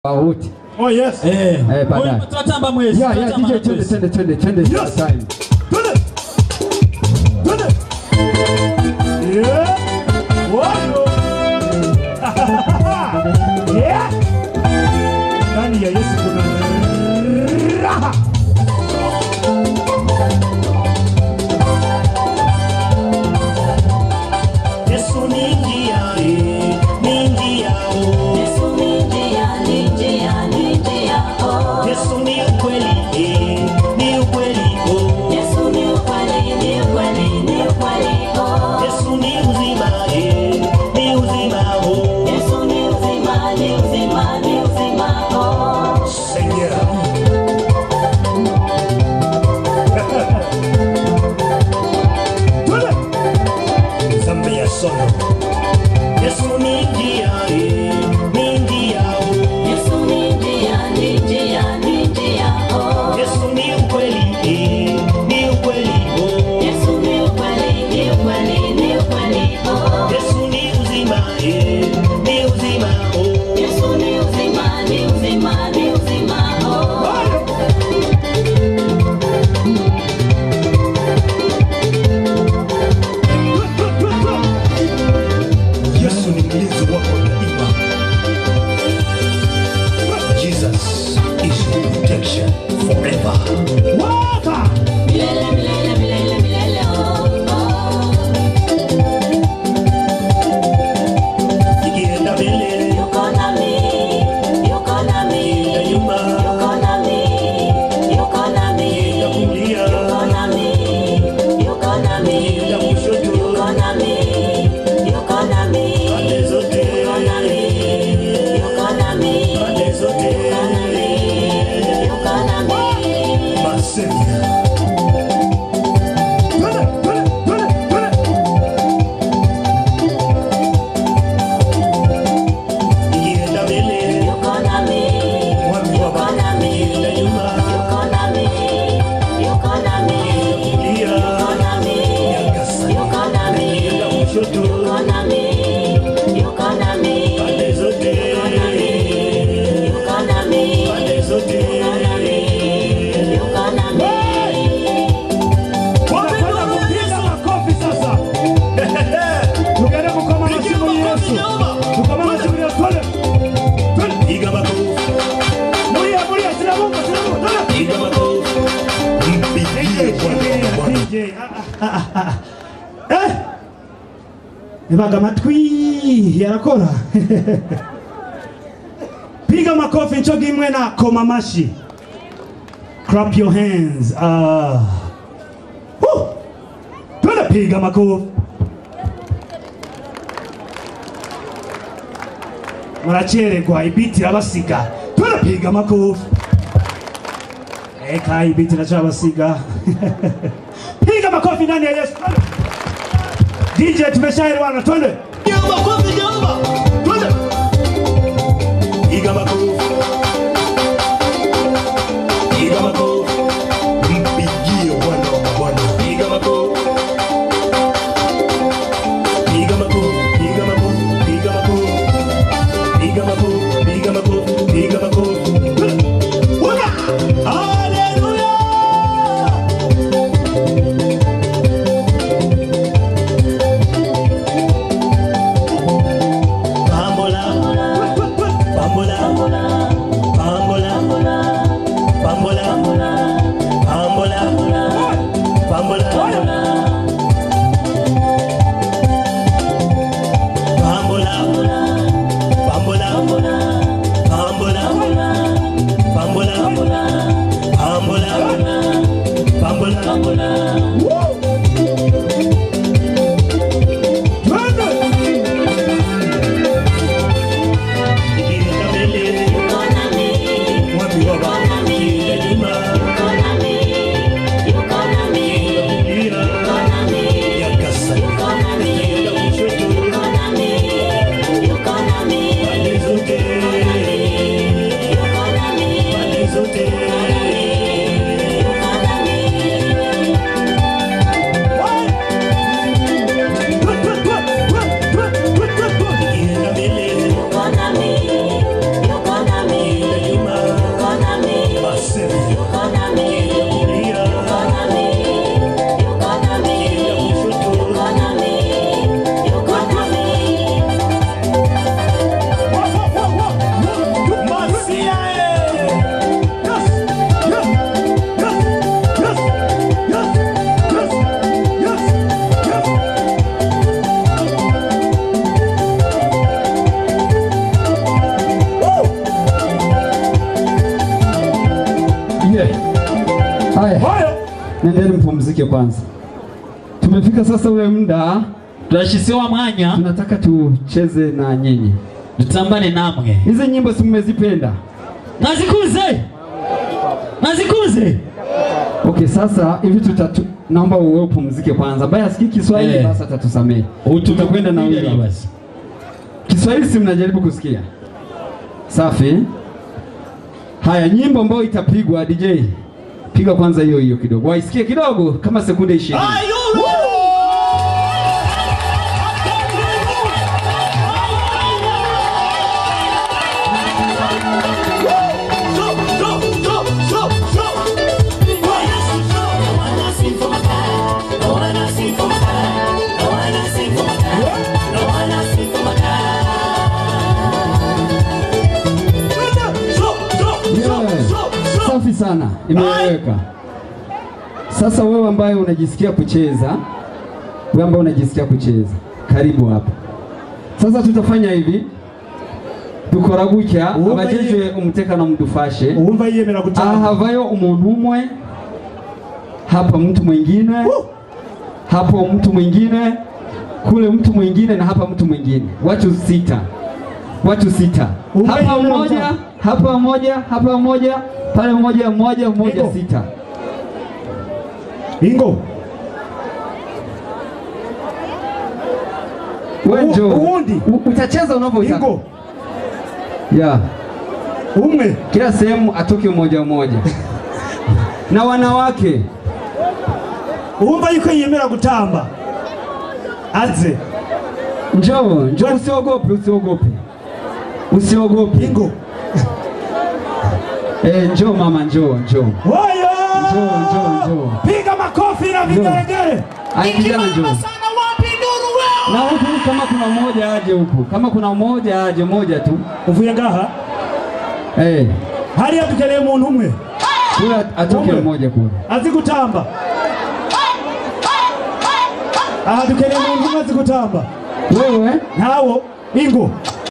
Sauti. Oh yes. Eh, Eh, baadaye. tunatamba mwezi. Ya, ya, tunatamba DJ na twende mwezi. twende twende twende Yes. sasa hivi. Twende. Twende. Yeah. Wayo. Yeah. Ndani ya Yesu kuna raha. Yesu ni njia, eh, ni njia, oh. Yesu ni njia, ni njia, ni njia, oh. Yesu ni ukweli, eh, ni ukweli, oh. Yesu ni ukweli, ni ukweli, ni ukweli, oh. Yesu ni uzima, eh, ni uzima, oh. Yesu ni uzima, ni uzima, ni uzima, oh. Seigneur. Twende. Zambi ya sono. Yesu ni njia, eh, ni njia, oh. Yesu ni njia, ni njia, ni njia, oh. Yesu ni ukweli, eh, ni ukweli, oh. Yesu ni ukweli, ni ukweli, ni ukweli, oh. Yesu ni uzima, eh, ni uzima, oh. Yesu ni uzima, ni uzima, ni uzima, oh. Yesu ni mlinzi wako daima. Jesus is your protection forever. Waka! Milele, milele, milele, milele, oh, oh. Ikienda mbele, Yuko nami, yuko nami, ikienda nyuma, yuko nami, yuko nami, ikienda kulia, yuko nami, yuko nami, ikienda kushoto, yuko nami, yuko nami, pande zote, yuko nami, yuko nami, pande zote. yuko nami. Masenia. Twende, twende, twende, twende. Ikienda mbele, Yuko nami, mwami wa yuko Baba. nami, Ikienda nyuma, yuko nami, yuko nami, kulia, yuko nami, Nyakasa. yuko nami, Ikienda kushoto, yuko nami, yuko nami, pande zote, yuko nami, pande zote. yuko nami. Tunakwenda kupiga makofi sasa. Tukaenda kukoma masimu ni Yesu. Tukoma masimu ni Yesu. Twende. Twende. Piga makofi. Mulia, mulia, sina Mungu, sina Mungu. Twende. Piga makofi. Mpigie Bwana. DJ. Ah, ah, ah, ah. Eh. Nibaga amatwi yarakora. Piga makofi nchogi imwe na koma amashi. Clap your hands. Ah. Woo! Twende piga makofi. muracererwa ibiti irabasiga twende piga makofi eka ibiti iracabasiga piga makofi ndani ya yesu twende dj tumeshaelewana twende piga makofi jamba twende piga makofi piga makofi mpigie bwana wa bwana piga makofi piga makofi piga makofi piga makofi piga makofi piga makofi piga makofi Waka! haleluya Haya, Oyo. nendeni mpumzike kwanza. Tumefika sasa ule muda turashyizeho mwanya tunataka tucheze na nyinyi. dutambane namwe Hizi nyimbo si mmezipenda? mwazikuze mwazikuze Okay, sasa hivi tutatu, naomba uwe upumzike kwanza. Baya sikii Kiswahili Eh. basi atatusamehe. Tutakwenda na Tumekuja wimbo. basi. Kiswahili si mnajaribu kusikia? Safi. Haya, nyimbo ambayo itapigwa DJ, piga kwanza hiyo hiyo kidogo, waisikie kidogo, kama sekunde ishirini. Yeah. Safi sana, imeeleweka. Sasa wewe ambaye unajisikia kucheza, wewe ambaye unajisikia kucheza, karibu hapa. Sasa tutafanya hivi, dukora gutya Uwumva abajejwe umutekano mudufashe Uwumva yiyemera aha gutanga. havayo umuntu umwe, hapa mtu mwingine, hapo mtu mwingine, kule mtu mwingine na hapa mtu mwingine, watu sita, watu sita, Uwumva hapa yiyemera mmoja, gutanga. hapa mmoja, hapa mmoja, pale mmoja, mmoja, mmoja, Ego. sita. Ingo. Wewe U- njoo. uwundi. U- utacheza unavyotaka. Ingo. Yeah. Umwe. Kila sehemu atoke mmoja mmoja. na wanawake Uwumva yuko yiyemera gutamba. Aze. njoo, njoo, usiogope, usiogope, usiogope. Ingo. Eh, njoo mama, njoo, njoo, Oyo. njoo, njoo, njoo. Piga makofi na vigelegele. Ai, kijana njoo. Na huku kama kuna mmoja aje huku, kama kuna mmoja aje, moja tu. Uvuye ngaha. Eh, Hariya dukeneye umuntu umwe. kule atoke Umwe. mmoja kule. Azi gutamba. Aha dukeneye umuntu umwe azi gutamba. Wewe Ntawo. Ingo.